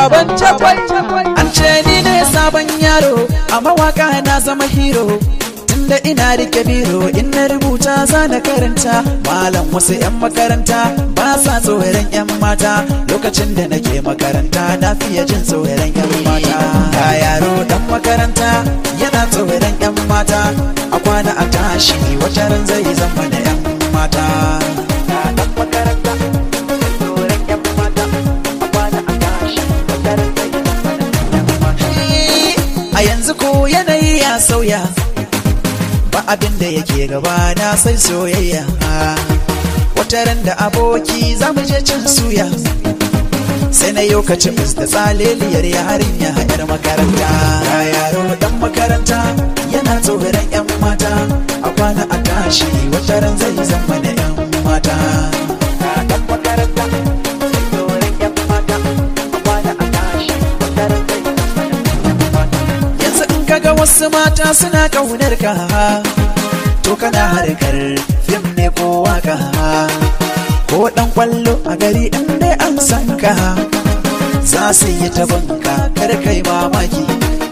baban cakwai An ce ni ne sabon yaro a mawaka na zama hero Tunda ina rike biro in na rubuta za na karanta Malam wasu 'yan makaranta ba sa tsoron 'yan mata Lokacin da nake makaranta na fiye jin tsoron 'yan mata Ga yaro dan makaranta yana tsoron 'yan mata A kwana a tashi wata ran zai zama da 'yan mata Ga dan makaranta tsoron 'yan mata A kwana a tashi wata ran zai zama da 'yan mata A yanzu ko yanayi ya sauya ba abin da yake gaba na sai soyayya wata ran da aboki za mu je cin suya sai na yau kacin da tsaleliyar yarinya yar makaranta ga yaro dan makaranta yana tsoron yan mata a kwana a tashi wata ran zai zama da yan mata Ga dan makaranta, tsoron 'yan mata, a kwana a tashi, wata ran zai zama da 'yan mata. yanzu in kaga wasu mata suna kaunar ka to kana harkar fim ne ko waka ko dan kwallo a gari in dai an san ka za su yi ta banka kar kai mamaki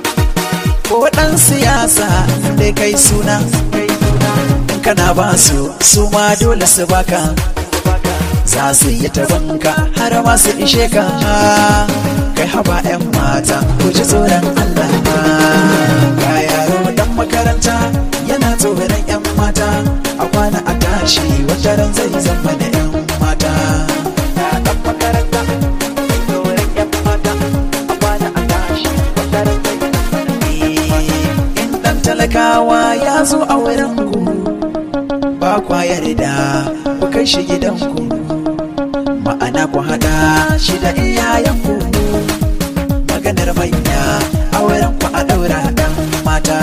ko dan siyasa in dai kai suna in kana ba su su ma dole su baka za su yi ta banka har ma su ishe ka kai haba 'yan mata ku ji tsoron Allah ga yaro dan makaranta yana tsoron 'yan mata a kwana a tashi wata ran zai zama da 'yan mata Ga dan makaranta, tsoron 'yan mata, a kwana a tashi, wata ran zai zama da 'yan in dan talakawa ya zo a wurin ku ba kwa yarda ku kai shi gidanku ma'ana ku hada shi da iyayenku maganar manya a wurin ku a daura dan mata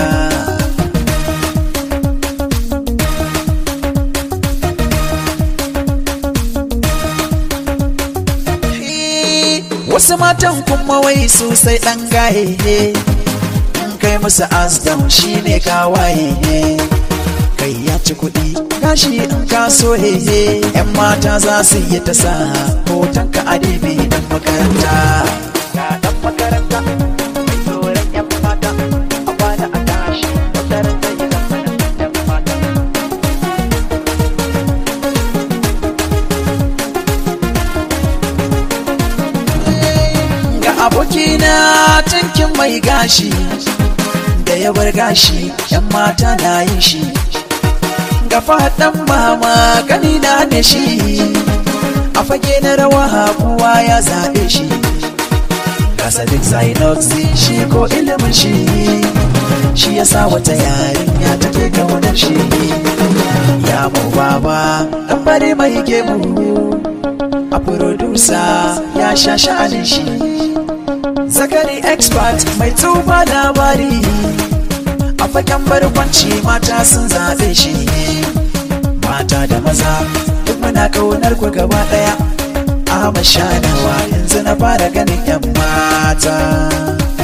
wasu matan kuma wai sosai dan gaye in kai musu asdam shine kawaye kai ya ci kuɗi gashi in ka so hehe yan mata za su yi ta sa hoton ka a dibi dan makaranta ga dan makaranta mai tsoron yan mata a kwana a tashi wata ran zai yi zama da yan mata ga abokina tankin mai gashi da ya bar gashi yan mata na yin shi ga faɗan mama ganina da shi a fage na rawa kowa ya zaɓe shi ga sadiq zainoxi shi ko ilimin shi shi ya sa wata yarinya take kaunar shi ya mu baba ɗan bare mai gemu a producer ya sha sha'anin shi zakari expert mai tuba labari a fagen barkwanci mata sun zaɓe shi mata da maza duk muna kaunar ku gaba ɗaya a mashanawa yanzu na fara ganin yan mata